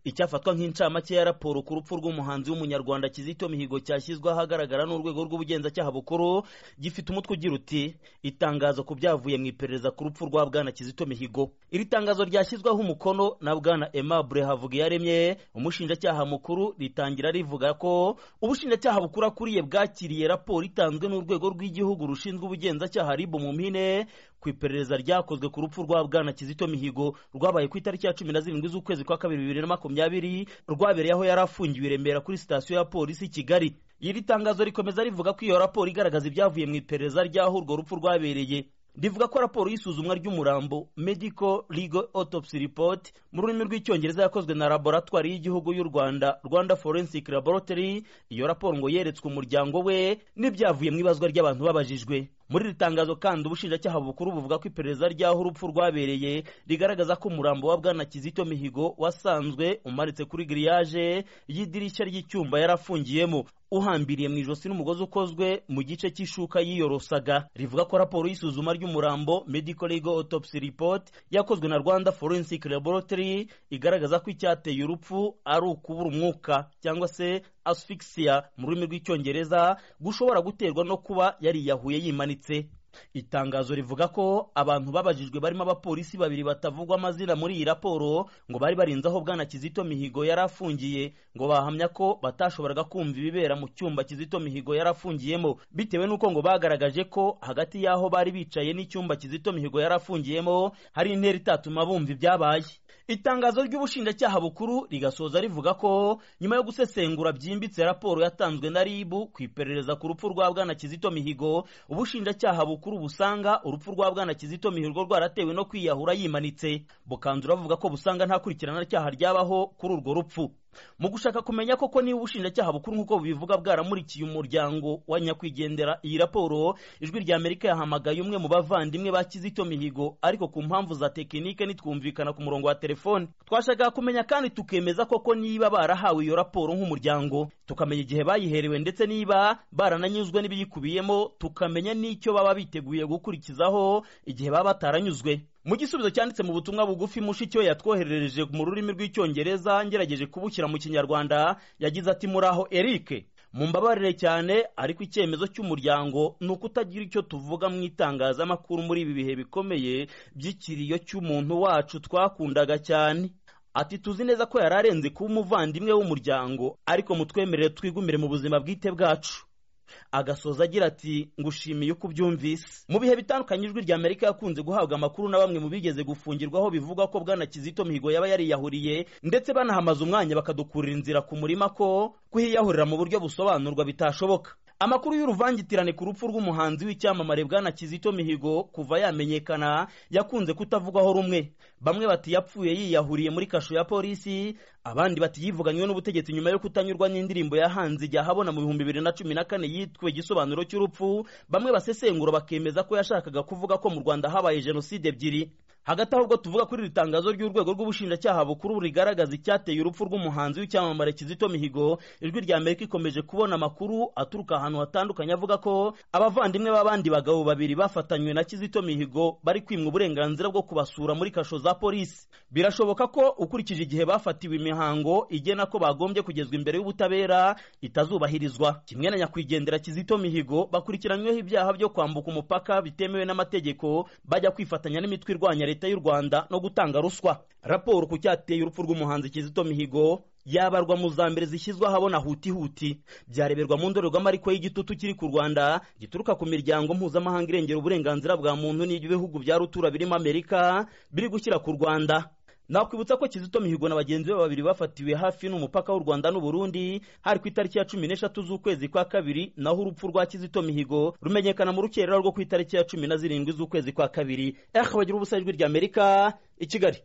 icyafatwa nk'incamake ya raporo ku rupfu rw'umuhanzi w'umunyarwanda kizito mihigo cyashyizwe ahagaragara n'urwego rw'ubugenzacyaha bukuru gifite umutwe ugira uti itangazo ku byavuye mu iperereza ku rupfu rwa bwana kizito mihigo iri tangazo ryashyizweho umukono na bwana aimable havugiyaremye umushinjacyaha mukuru ritangira rivuga ko ubushinjacyaha bukuru akuriye bwakiriye raporo itanzwe n'urwego rw'igihugu rushinzwe ubugenzacyaha ribu mu mpine ku iperereza ryakozwe ku rupfu rwa bwana kizito mihigo rwabaye ku itariki ya cumi na zirindwi z'ukwezi kwa kabiri bibiri na makumyabiri rwabereye aho yari afungiwe i remera kuri sitasiyo ya polisi i kigali iri tangazo rikomeza rivuga ko iyo raporo igaragaza ibyavuye mu iperereza ry'aho urwo rupfu rwabereye rivuga ko raporo y'isuzumwa ry'umurambo medical legal autopsy report mu rurimi rw'icyongereza yakozwe na laboratwari y'igihugu y'u rwanda rwanda forensic laboratory iyo raporo ngo yeretswe umuryango we n'ibyavuye mu ibazwa ry'abantu babajijwe muri iri tangazo kandi ubushinjacyaha bukuru buvuga ko iperereza ry'aho urupfu rwabereye rigaragaza ko umurambo wa bwana kizito mihigo wasanzwe umaritse kuri giriyaje y'idirishya ry'icyumba yarafungiyemo uhambiriye mu ijosi n'umugozi ukozwe mu gice cy'ishuka yiyorosaga rivuga ko raporo y'isuzuma ry'umurambo medical legal autopsy report yakozwe na rwanda forensic laboratory igaragaza ko icyateye urupfu ari ukubura umwuka cyangwa se asphyxia mu rurimi rw'icyongereza gushobora guterwa no kuba yariyahuye yimanitse itangazo rivuga ko abantu babajijwe barimo abapolisi babiri batavugwa amazina muri iyi raporo ngo bari barinze aho bwana kizito mihigo yari afungiye ngo bahamya ko batashoboraga kumva ibibera mu cyumba kizito mihigo yari afungiyemo bitewe n'uko ngo bagaragaje ko hagati y'aho bari bicaye n'icyumba kizito mihigo yari afungiyemo hari intera itatuma bumva ibyabaye itangazo ry'ubushinjacyaha bukuru rigasoza rivuga ko nyuma yo gusesengura byimbitse raporo yatanzwe na ribu ku iperereza ku rupfu rwa bwana kizito mihigo ubushinjacyaha bukuru busanga urupfu rwa bwana kizito mihigo rwaratewe no kwiyahura yimanitse bukanzu ravuga ko busanga nta kurikirana cyaha ryabaho kuri urwo rupfu mu gushaka kumenya koko niba ubushinjacyaha bukuru nk'uko bubivuga bwaramurikiye umuryango wa nyakwigendera iyi raporo ijwi rya amerika yahamagaye umwe mu bavandimwe ba kizito mihigo ariko ku mpamvu za tekinike ntitwumvikana ku murongo wa telefone twashakaga kumenya kandi tukemeza koko niba barahawe iyo raporo nk'umuryango tukamenya igihe bayiherewe ndetse niba barananyuzwe n'ibiyikubiyemo tukamenya n'icyo baba biteguye gukurikizaho igihe baba bataranyuzwe mu gisubizo cyanditse mu butumwa bugufi mushiki we yatwoherereje mu rurimi rw'icyongereza ngerageje kubushyira mu kinyarwanda yagize ati muraho erike mumbabarire cyane ariko icyemezo cy'umuryango ni uko utagira icyo tuvuga mu itangazamakuru muri ibi bihe bikomeye by'ikiriyo cy'umuntu wacu twakundaga cyane ati tuzi neza ko yari arenze kuba umuvandimwe w'umuryango ariko mutwemerere twigumire mu buzima bwite bwacu agasoza agira ati ngushimiye uko ubyumvise mu bihe bitandukanye ijwi rya amerika yakunze guhabwa amakuru na bamwe mu bigeze gufungirwaho bivuga ko bwana kizito mihigo yaba yariyahuriye ndetse banahamaze umwanya bakadukurira inzira ku murima ko kuhiyahurira mu buryo busobanurwa bitashoboka amakuru y'uruvangitirane ku rupfu rw'umuhanzi w'icyamamare bwana kizito mihigo kuva yamenyekana yakunze kutavugwaho rumwe bamwe bati yapfuye yiyahuriye muri kasho ya polisi abandi bati yivuganywe n'ubutegetsi nyuma yo kutanyurwa n'indirimbo yahanze igihe ahabona mu bihumbi bibiri na cumi na kane yitwe igisobanuro cy'urupfu bamwe basesengura bakemeza ko yashakaga kuvuga ko mu rwanda habaye jenoside ebyiri hagati aho ubwo tuvuga kuri iri tangazo ry'urwego rw'ubushinjacyaha bukuru rigaragaza icyateye urupfu rw'umuhanzi w'icyamamare kizito mihigo ijwi rya amerika ikomeje kubona amakuru aturuka ahantu hatandukanye avuga ko abavandimwe b'abandi bagabo babiri bafatanywe na kizito mihigo bari kwimwa uburenganzira bwo kubasura muri kasho za polisi birashoboka ko ukurikije igihe bafatiwe imihango igena ko bagombye kugezwa imbere y'ubutabera itazubahirizwa kimwe na nyakwigendera kizito mihigo bakurikiranyweho ibyaha byo kwambuka umupaka bitemewe n'amategeko bajya kwifatanya n'imitwe irwanya leta y'u Rwanda no gutanga ruswa raporo ku cyateye urupfu rw'umuhanzi Kizito Mihigo yabarwa mu za mbere zishyizwe ahabona huti huti byareberwa mu ndorerwamo ariko y'igitutu kiri ku rwanda gituruka ku miryango mpuzamahanga irengera uburenganzira bwa muntu n'ibihugu bya rutura birimo amerika biri gushyira ku rwanda nakwibutsa ko kizito mihigo na bagenzi be babiri bafatiwe hafi n'umupaka w'u rwanda n'uburundi hari ku itariki ya cumi n'eshatu z'ukwezi kwa kabiri naho urupfu rwa kizito mihigo rumenyekana mu rukerera rwo ku itariki ya cumi na zirindwi z'ukwezi kwa kabiri ehe bagira ubusa ijwi ry'amerika i kigali